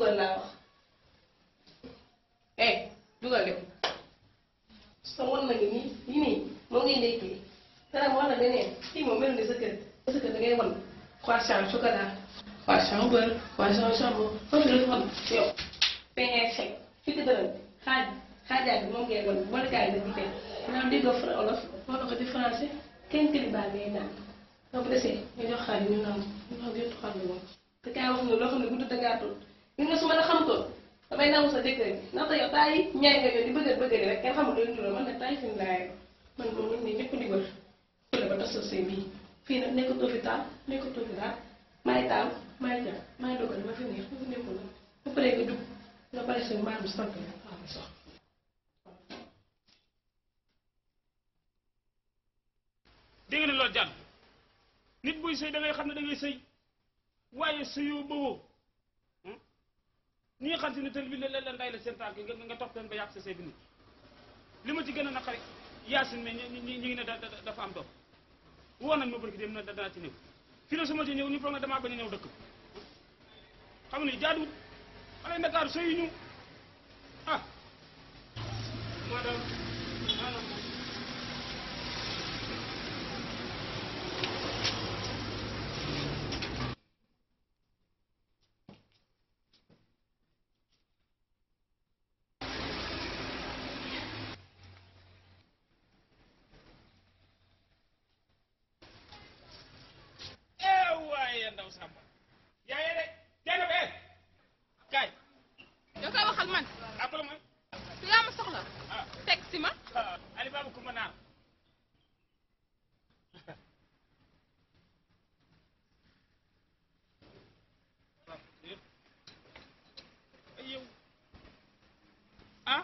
dugal laa wax eh dugal de sa wan na ngi nii lii nii moom ngay ndekkee dara mu wax la beneen fii moom melu ni sa kër sa kër da ngay wan croissant chocolat croissant beurre croissant jambon foofu la wan yow peñe sec fi ko dërëm xaaj xaajaay bi moom ngay wan bolikaay la di teg maanaam déggoo fra olof wala ko di français kenn këli baa ngay naan donc desee ñu jox xaar ñu naan ñu xam yëpp xar bi moom te kaay wax nga loo xam ne gudd te gàttul gis nga su ma la xamutoon damay nangu sa jëkkër ji ndaxte yow taay ñaay nga yow di bëgg bëgg rek kenn xamul lu ñu man nag taay fi mu laay man moom nit ñi ñëpp di wër fële ba tas sa sëy bii fii nag nekkatoo fi taal nekkatoo fi daal maay taal maay jar maay dogal ma fi neex ma fi nekkul nag ba pare nga dugg nga pare seen mbaam sant la waaw sox dégg nga ne loolu jàll nit buy sëy da ngay xam ne da ngay sëy waaye sëyoo ba woo ñi nga xam si ne tël bi la la nday la seen tànk nga nga topp leen ba yàq sa sëy bi nit li ma ci gën a naqari yaasin mais ñi ñi ñi ngi ne da da- dafa am doom woo nañ ma barki dem na danaa ci ñëw fii la su ma ci ñëw ñu foog ne damaa bañ a ñëw dëkk xam ne jaaduwut xale Ndakaaru sëy ñu ah madame maanaam eh waaye ndaw Samba yaa ngi de jana be kaay yow koy waxal man après mooy su yaa ma soxla ah teg si ma ah Ali Baba Kumba Naar ay yow ah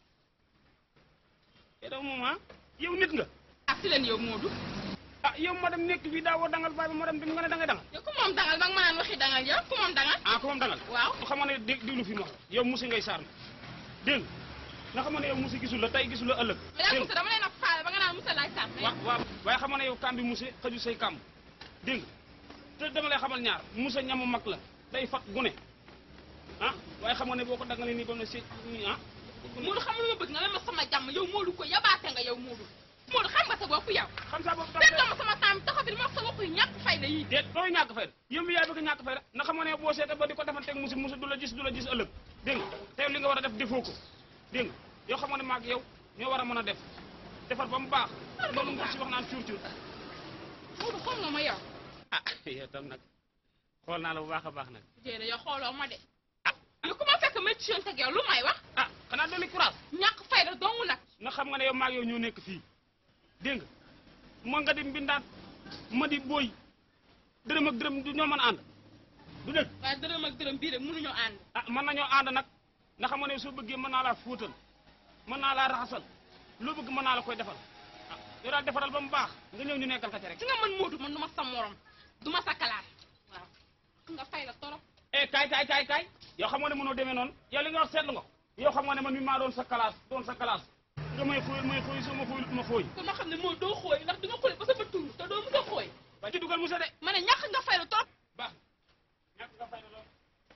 yow moom ah yow nit nga ah si leen yow Moodu ah yow madame nekk fii daa woo dangal baay ba madame dem nga ne dangay dangal yow ku moom dangal ba nga ma naan waxi dangal yow ku moom dangal ah ko moom dangal waaw nga xamoon ne dé- déglu fi ma wax yow musi ngay saar dégg nga nga xamoon ne yow musi gisul la tey gisul la ëllëg yaa dégg musa dama leen a faale ba nga naan musa laay sàmm wa waaw waaye xamoon ne yow kam bi musi xëju say kam dégg nga te dama lay xamal ñaar musa ñamu mag la day fat gune ah waaye xamoon ne boo ko dangalee nii ba mu ne si nii ah Moodu xam nga lu ma bëgg nga leen ma sama jàmm yow Moodu ko yabaate nga yow Moodu Moodu xam nga sa bopp yow xam saa boobu dégg nga ma sama temps taxaw fi di ma wax sa bopp yu ñàkk fayda yi déet dooy ñàkk fay yow mi yaay bëgg ñàkk fay na xamoon ne boo seete ba di ko defanteeg musi musi du la gis du la gis ëllëg dégg nga te yow li nga war a def defoo ko dégg nga yow xamoon ne maag yow ñoo war a mën a def defar ba mu baax loolu nga si wax naan cuur cuur Moodu xool nga ma yow ah yow tam nag xool naa la bu baax a baax nag jéena yow xooloo ma de yow ku ma fekk ma ci yoon teg yow lu may wax ah xanaa dolli courage ñàkk fayda dong nag na xam nga ne yow maag yow ñoo nekk fii dégg nga moo nga di mbindaat ma di booy dërëm ak dërëm du ñoo mën a ànd du dëgg waaye dërëm ak dërëm bii de mënuñoo ànd ah mën nañoo ànd nag nga xam nga ne soo bëggee mën naa laa fóotal mën naa laa raxasal loo bëgg mën naa la koy defal ah yow daal defaral ba mu baax nga ñëw ñu nekkal ka ca rek si nga man Moodu man du ma sa morom du ma sa kalaat waaw nga fay la torop eh kaay kaay kaay kaay yow xam nga ne mënoo demee noonu yow li nga wax seetlu nga ko yow xam nga ne man mi maa doon sa classe doon sa classe nga may xóoyal may xóoy soo ma xóoyul ma xóoy kon ma xam ne moo doo xooy ndax di nga xooy ba sa bët tuuru te doo mës a xooy ba ci dugal musa de ma ne ñàkk nga fay la torop baax ñàkk nga fay na lool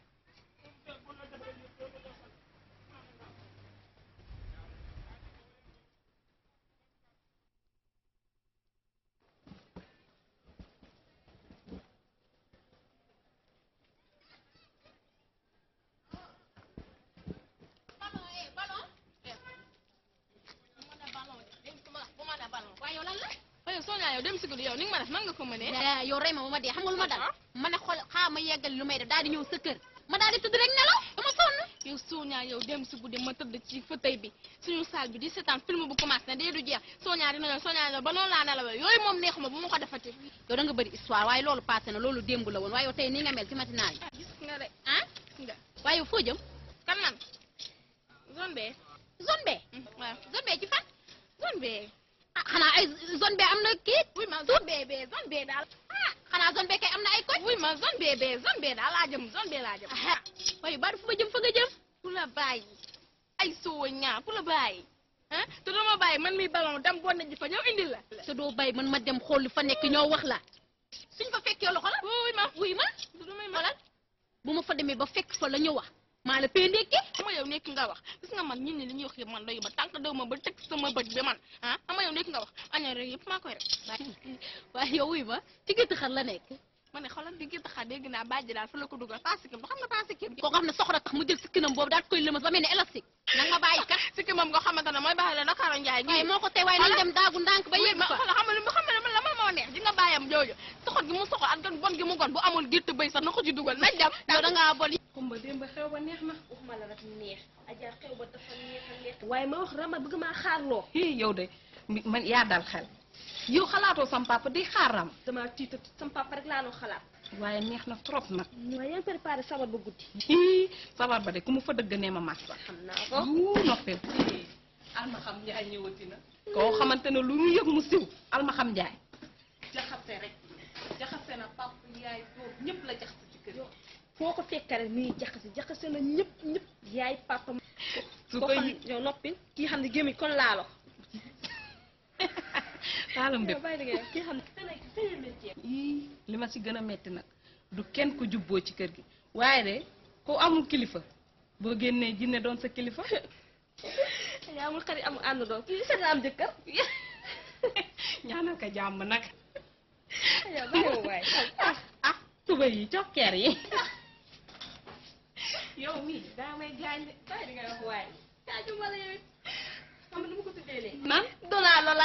waaye yow lan la waaye soo ñaa yow dem si guddi yow ni nga ma def nan nga ko mënee yaa yow rey ma ba ma dee xam nga lu ma dal ma ne xool xaa ma yeggali lu may def daal di ñëw sa kër ma daal di tëdd rek nelaw dama sonn yow sooñaa yow dem si guddi ma tëdd ci fauteuil bi suñu salle bi di seetaan film bu commencé na dee du jeex sooñaa dina yow sooñaa yow ba noonu laa nelawee yooyu moom neexuma bu ma ko defati yow da nga bëri histoire waaye loolu passé na loolu démb la woon waaye yow tey ni nga mel ci matinal yi ah gis nga de ah gis nga waaye yow foo jëm kan man zone B zone B waaw zone B ci fan zone B ah xanaa ay zone B am na kii oui ma zone B B zone B daal ah xanaa zone B kay am na ay koñ oui ma zone B B zone B daal laa jëm zone B laa jëm ah waaye bari fu ma jëm fa nga jëm pour la bàyyi ay sooñaa pour la bàyyi ah te dama bàyyi man mi ballon dem bon na ji fa ñëw indil la te doo bàyyi man ma dem xool li fa nekk ñoo wax la suñ fa fekkee loxo la oui ma wuy ma du may ma xoolal bu ma fa demee ba fekk fa la ñu wax maa la pee ndékki ama yow nekk nga wax gis nga man ñit ñi li ñuy wax yëpp man doyu ma tànk dew ma ba teg sama bët bi man ah ama yow nekk nga wax aña rek yëpp maa koy rek waaye yow wuy ma ci gétt xar la nekk ma ne xoolal di gëtt xa dégg naa bàjji daal fa la ko dugal paasikim du xam nga paasikim koo xam ne soxla tax mu jël sikkinam boobu daal koy lëmas ba mel ni élastique nag ma bàyyi kat sikki moom nga xamante ne mooy baax la Dakar Njaay waaye gi moo ko tey waaye nañ dem daagu ndànk ba yegg ma fa xoolal xam nga li mu xam ne man la man moo neex di nga bàyyam jooju soxot gi mu soxot ak gan bon gi mu gon bu amul gétt bëy sax na ko ci dugal nañ dem yow da ngaa bon kumba démb xew ba neex na waxuma la rek neex ajaar xew ba dafa neex a neex waaye ma wax rama bëgg maa xaarloo hii yow de mi- man yaa dal xel yow xalaatoo sam papa di xaaram dama tiita sama papa rek laa doon xalaat waaye neex na trop nag waaye yaa ngi préparé sabar ba guddi hii sabar ba de ku mu fa dëgg nee ma massa xam naa ko wuu noppil alma xam njaay ñëwati na koo xamante ne lu mu yëg mu siw alma xam njaay jaxase rek jaxase na papa yaay doom ñëpp la jaxase ci kër foo ko fekk rek nii jaxase jaxase na ñëpp ñëpp yaay papa su koo ko xam yow noppil kii xam ne gémmiñ kon laalo taalam bépp yow bàyyi liggéey kii xam ne ii li ma ci gën a metti nag du kenn ku jubboo ci kër gi waaye de ku amul kilifa boo génnee jinne doon sa kilifa yaa amul xarit amul ànd doon kii seet na am jëkkër ñaanal ko jàmm nag yow bàyyi waay ah ah tuba yi cokkeer yi yow mii daa may gaañ de bàyyi li ngay wax waay kaaju ma la yow it xam nga nu ma ko tuddee léegi nan donaa lola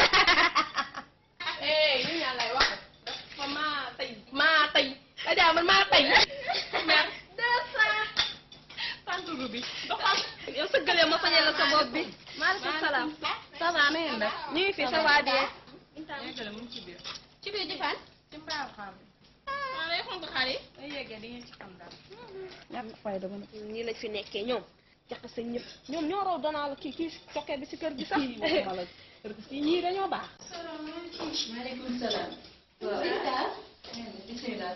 eh ñu ñaan lay wax dafa maa tey maa tey Adja man maa tey mer deux cent tanturu bi doxal yow sëggalee ma fañee la sa bopp bi maaleykum salaam ça va na ngeen def ñu ngi fi sa waa dee yeggale mu ngi ci biir ci biir di fan ci mbaaw xam bi ah day xonk xar yi ay yeggee di ngeen ci xam daal ñàkk fayda ba nag nii lañ fi nekkee ñoom jaxase ñëpp ñoom ñoo raw danaa la kii kii cokkee bi si kër gi sax kii waxuma la kii ñii dañoo baax maaleykum salaam. waaw. bismillah.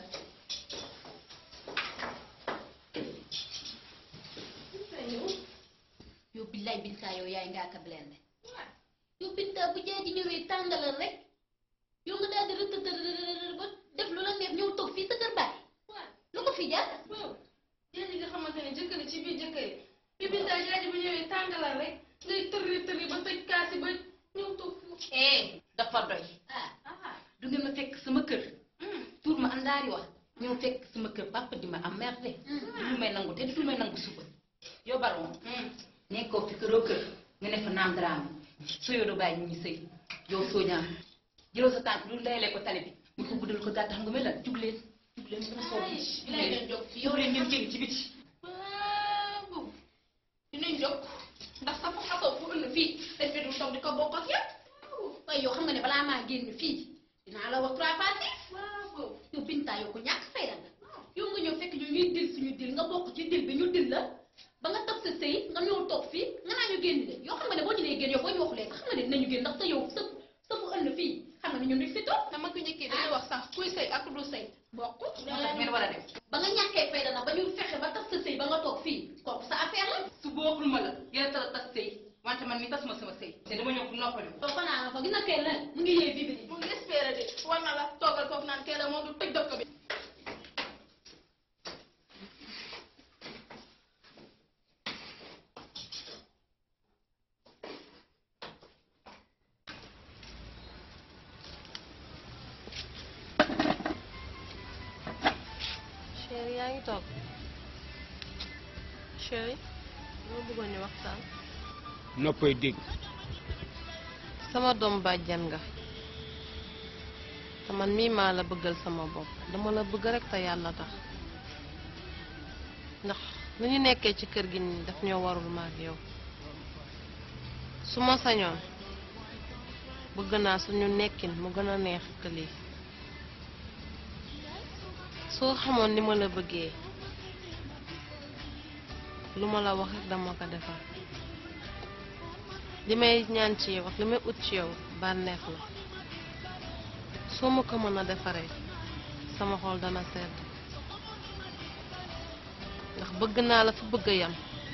yow billaay binta yow yaay ngaa ka blende yow binta bu jaay di ñëwee tàngalal rek yow nga daal di rëtëtër ba def lu la neex ñëw toog fii sa kër baay lu ko fi jaar yéen ñi nga xamante ne jëkkër ci biir jëkkër yi bi binta jaaji bu ñëwee tàngalal rek ngay tërri tërri ba tëj kaasi ba ñëw toog foofu eh dafa doy. ah du ngeen ma fekk sama kër. tuur ma àndaari wax. ñëw fekk sama kër papa di ma am merde. du may nangu te du may nangu suba. yow baroon. nekkoo fi këroo kër. nga ne fa naam daraame. soo yoo bàyyi ñu ngi sëy. yow soo ñaam. jëloo sa tànk du layalee ko tali bi. mu ko guddal ko gàtt xam nga mel lan jug leen. jug leen nga soog. bi lay leen jóg fii yow leen ngeen génn ci biti. waaw dinañ jóg ndax sa fa xasoo fu ënd fii dañ fi du toog di ko bokk ak yëpp waaye yow xam nga ne balaa maa génn fii dinaa la wax trois fois six waaw yow binta yow ko ñàkk fayda nga yow nga ñëw fekk ñu ñuy dil suñu dil nga bokk ci dil bi ñu dil la ba nga toog sa sëy nga ñëw toog fii nga naa ñu génn de yow xam nga ne boo ñu nee génn yow boo ñu waxulee sax xam nga ne dinañu génn ndax sa yow sa sa fu ënd fii xam nga ne ñun duñ fi toog dama ko njëkkee dañuy wax sax kuy sëy ak du sëy bokk ngeen war a dem. ba nga ñàkkee fayda na ba ñu fexe ba tas sa sëy ba nga toog fii kooku sa affaire la su boobul ma la yéen a tas tas sëy wante man mi tas ma sama sëy te dama ñëw pour noppali ko. soo fa naa fa gis na kay la mu ngi yee bii bi mu ngi espérer de war na la toogal foofu naan kee la moom du tëj dëkk bi chéri yaa ngi toog chéri loo bëggoon ñu waxtaan noppay dégg sama doom bàjjan nga te man mii maa la bëggal sama bopp dama la bëgg rek te yàlla tax ndax lu ñu nekkee ci kër gi nii daf ñoo warul ma ak yow su ma sañoon bëgg naa suñu nekkin mu gën a neex que lii soo xamoon ni ma la bëggee lu ma la wax rek dama ko defal li may ñaan ci yow ak li may ut ci yow bànneex la soo ma ko mën a defaree sama xol dana sedd ndax bëgg naa la fa bëgg a yam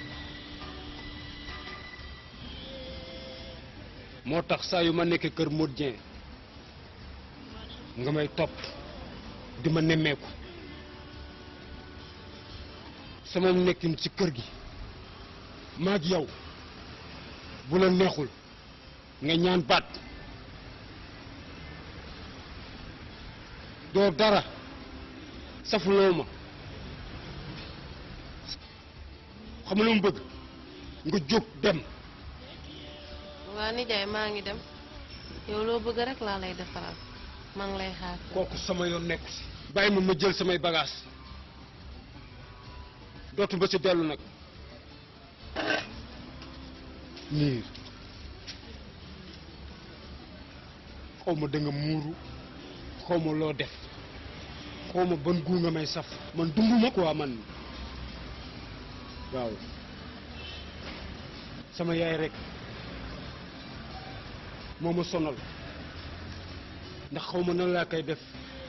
moo tax saa yu ma nekkee kër Modou Dieng nga may topp di ma nemmeeku sama nekkin ci kër gi maag yow bu la neexul nga ñaan baat doo dara safuloo ma xam nga lu mu bëgg nga jóg dem waa nijaay maa ngi dem yow loo bëgg rek laa lay defaral maa ngi lay xaar kooku sama yoon nekku si bàyyi ma ma jël samay bagages dootu ba ci dellu nag niir xaw ma da nga muuru xaw ma loo def xaw ma ban guu nga may saf man dunduma quoi man waaw sama yaay rek moo ma sonal ndax xaw ma nan laa koy def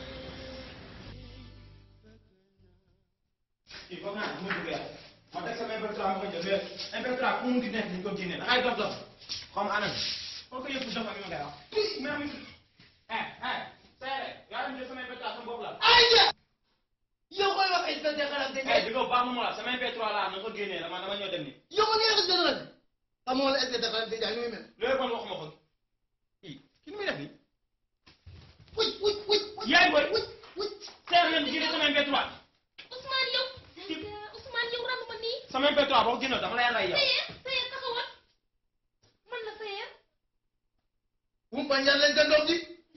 kii foog naa mu dugg yàlla ma teg sama MP3 ma ko jël mais MP3 fu mu di nekk ni ñu ko génnee da ngay dof dof comme anam foo ko yëpp dof ak ñu ngay wax mais am eh eh seere yaa ngi jël sama MP3 sama bopp la ayja yow koy wax inspecteur xanaa dégg eh di ko baax mu la sama MP3 la na ko génnee dama dama ñëw dem ni yow ma neex dëgg la amoo la inspecteur xanaa dégg ñu mel loolu kon waxuma ko kii ki nu muy def nii wuy wuy wuy yaay boy wuy wuy seere yéen génne sama MP3 Ousmane yow Ousmane yow randu ma nii sama MP3 boo ko génne dama lay rey yow Sayer Sayer taxawal man la Sayer wumpa ñaan leen sa doom ji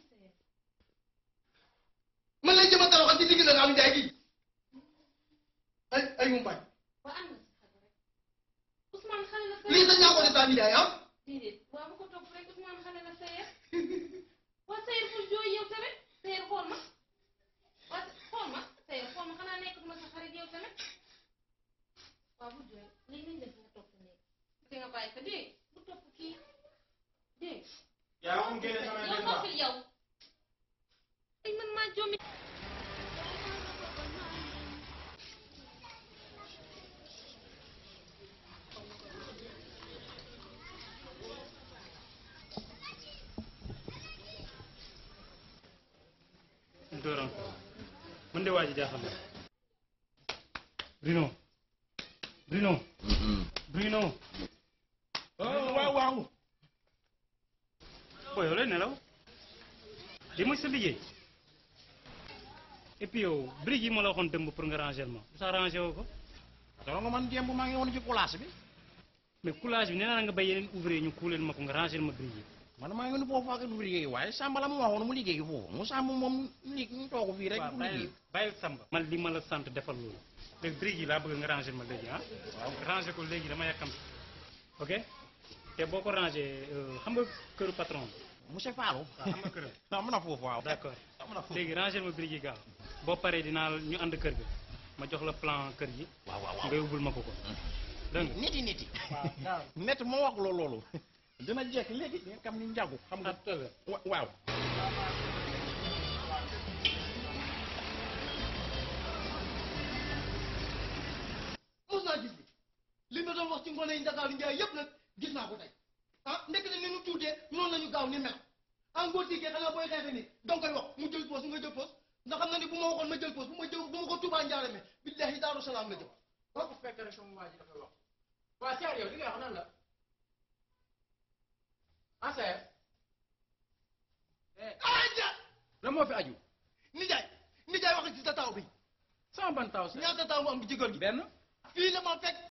man lañ jëma tabaxal ci digg na nga am njaay gi ay ay wumpañ waa am na si xel rek Ousmane xale la lii Sayer sa ñaa ko de sa njaay ah déedéet waa bu ko topp rek Ousmane xale la Sayer waa Sayer bul jooy yow tamit Sayer xool ma waa xool ma Sayer xool ma xanaa nekk ma sa xarit yow tamit waa bul jooy léegi nañ def nga topp nekk te nga bàyyi ko dégg bu topp kii dégg yaa wax mu génne sama yow MP3 noppil yow ay man maa joomi dooram man de waa ji jaaxal na Bruno Bruno Bruno waaw waaw booy yow lay nelaw li mooy sa liggéey et puis yow briques yi ma la waxoon dëmb pour nga ranger ma sa ranger woo ko dama nga man démb maa ngi woon ci place bi mais coulage bi nee naa nga bay yeneen ouvrier ñu kuuleel ma ko nga ranger ma briques yi man maa ngi woon foofu ak du liggéey waaye Samba la mu waxoon mu liggéey foofu mu Samba moom li ñu toog fii rek waaw du bàyyi liggéey bàyyi Samba man li ma la sant defal loolu léegi briques yi laa bëgg nga ranger ma léegi ah waaw ranger ko léegi dama yàkkam ok te boo ko ranger euh, xam nga këru patron monsieur Fallou waaw xam nga këram am na foofu waaw d'accord am na foofu léegi ranger ma briques yi gaaw boo paree dinaa ñu ànd kër ga ma jox la plan kër gi waaw waaw nga yóbbul ma ko ko dégg nga niti niti waaw gaaw net moo wax loolu loolu dina jekk léegi nga xam ni njàggu xam nga ah tëgg wa- waaw mos naa gis li ma doon wax ci ngone yi Ndakaaru njaay yëpp nag gis naa ko tey ah ndekk ne ni ñu tuutee noonu la ñu gaaw ni mel en góor tigee xanaa booy xeexe ni danga koy wax mu jël poos nga jël poos ndax xam na ni bu ma waxoon ma jël poos bu ma jël bu ma ko Tuubaa njaarame billahi daaru salaam la jëm boo ko fekk rek sama waa ji dafa wax waa Seydou yow li nga wax nan la ah Seydou. ah ja lan moo fi aju. nijaay nijaay wax ci sa taw bi sama ban taw Seydou. ñaata taw mu am ci kër gi benn. fii la ma fekk